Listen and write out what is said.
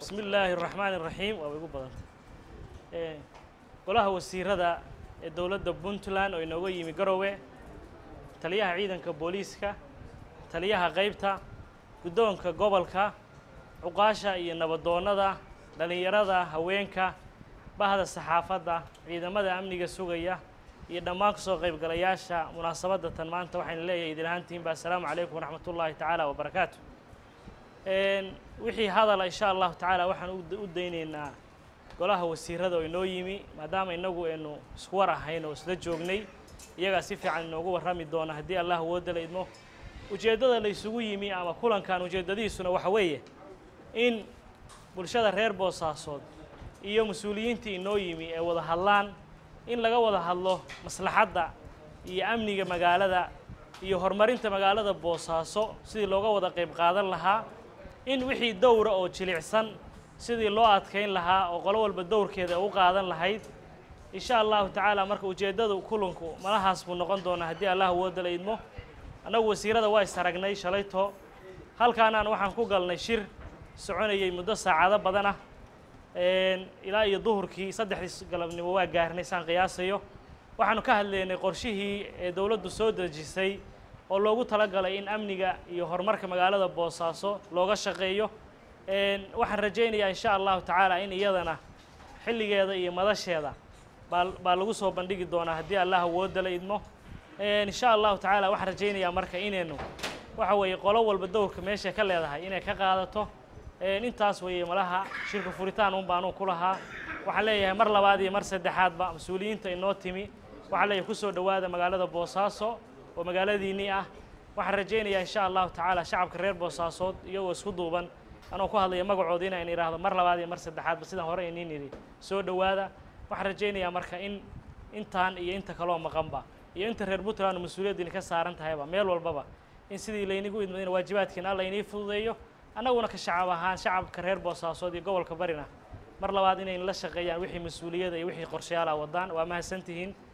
bismi illaahi araxmaani iraxiim waaba igu badantay golaha wasiirada ee dowladda puntland oo inooga yimi garowe taliyaha ciidanka booliiska taliyaha qaybta guddoonka gobolka cuqaasha iyo nabadoonnada dhallinyarada haweenka bahda saxaafadda ciidamada amniga sugaya iyo dhammaan kasoo qaybgalayaasha munaasabadda tan maanta waxayna leeyahay idin ahaantiinba assalaamu calaykum waraxmat ullaahi tacaala wabarakaatu wixii hadala insha allahu tacaala waxaan u daynaynaa golaha wasiirada oo inoo yimi maadaama inagu aynu isku war ahayn oo isla joognay iyagaa si fiican inoogu warrami doona haddii allah wooda la idmo ujeeddada la isugu yimi ama kulankan ujeeddadiisuna waxa weeye in bulshada reer boosaasood iyo mas-uuliyiintii inoo yimi ee wada hadlaan in laga wada hadlo maslaxadda iyo amniga magaalada iyo horumarinta magaalada boosaaso sidii looga wada qayb qaadan lahaa in wixii dowra oo jilicsan sidii loo adkayn lahaa oo qolo walba dowrkeeda u qaadan lahayd insha allahu tacaala marka ujeeddadu kulanku malahaas buu noqon doonaa haddii allah wooda la idmo annagu wasiirada waa is aragnay shalayto halkaanaan waxaan ku galnay shir soconayay muddo saacado badan ah ilaa iyo duhurkii saddexdii galabnimo waa gaarnay saan qiyaasayo waxaanu ka hadlaynay qorshihii ee dowladdu soo dejisay oo loogu talagalay in amniga iyo horumarka magaalada boosaaso looga shaqeeyo waxaan rajaynayaa insha allahu tacaala in iyadana xilligeeda iyo madasheeda baa baa lagu soo bandhigi doonaa haddii allah wooda la idmo insha allahu tacaala waxaan rajaynayaa marka inaynu waxa weeye qolo walba dowrka meeshay ka leedahay inay ka qaadato intaas weeye malaha shirka furitaan un baanu ku lahaa waxaan leeyahay mar labaad iyo mar saddexaadba mas-uuliyiinta inoo timi waxaan leeyahay kusoo dhowaada magaalada boosaaso oo magaaladiinnii ah waxaan rajaynayaa insha allahu tacaala shacabka reer boosaasood iyagoo isku duuban anoo ku hadlaya magacooda inaan idhaahdo mar labaad iyo mar saddexaadba sidaan hore iniin idhi soo dhowaada waxaan rajaynayaa marka in intaan iyo inta kaloo maqanba iyo inta reer puntland mas-uuliyaddiini ka saaran tahayba meel walbaba in sidii laynigu idmadina waajibaadkiina alla inii fududeeyo annaguna ka shacab ahaan shacabka reer boosaasood iyo gobolka barina mar labaad inay la shaqeeyaan wixii mas-uuliyada iyo wixii qorshayaala wadaan waa mahadsantihiin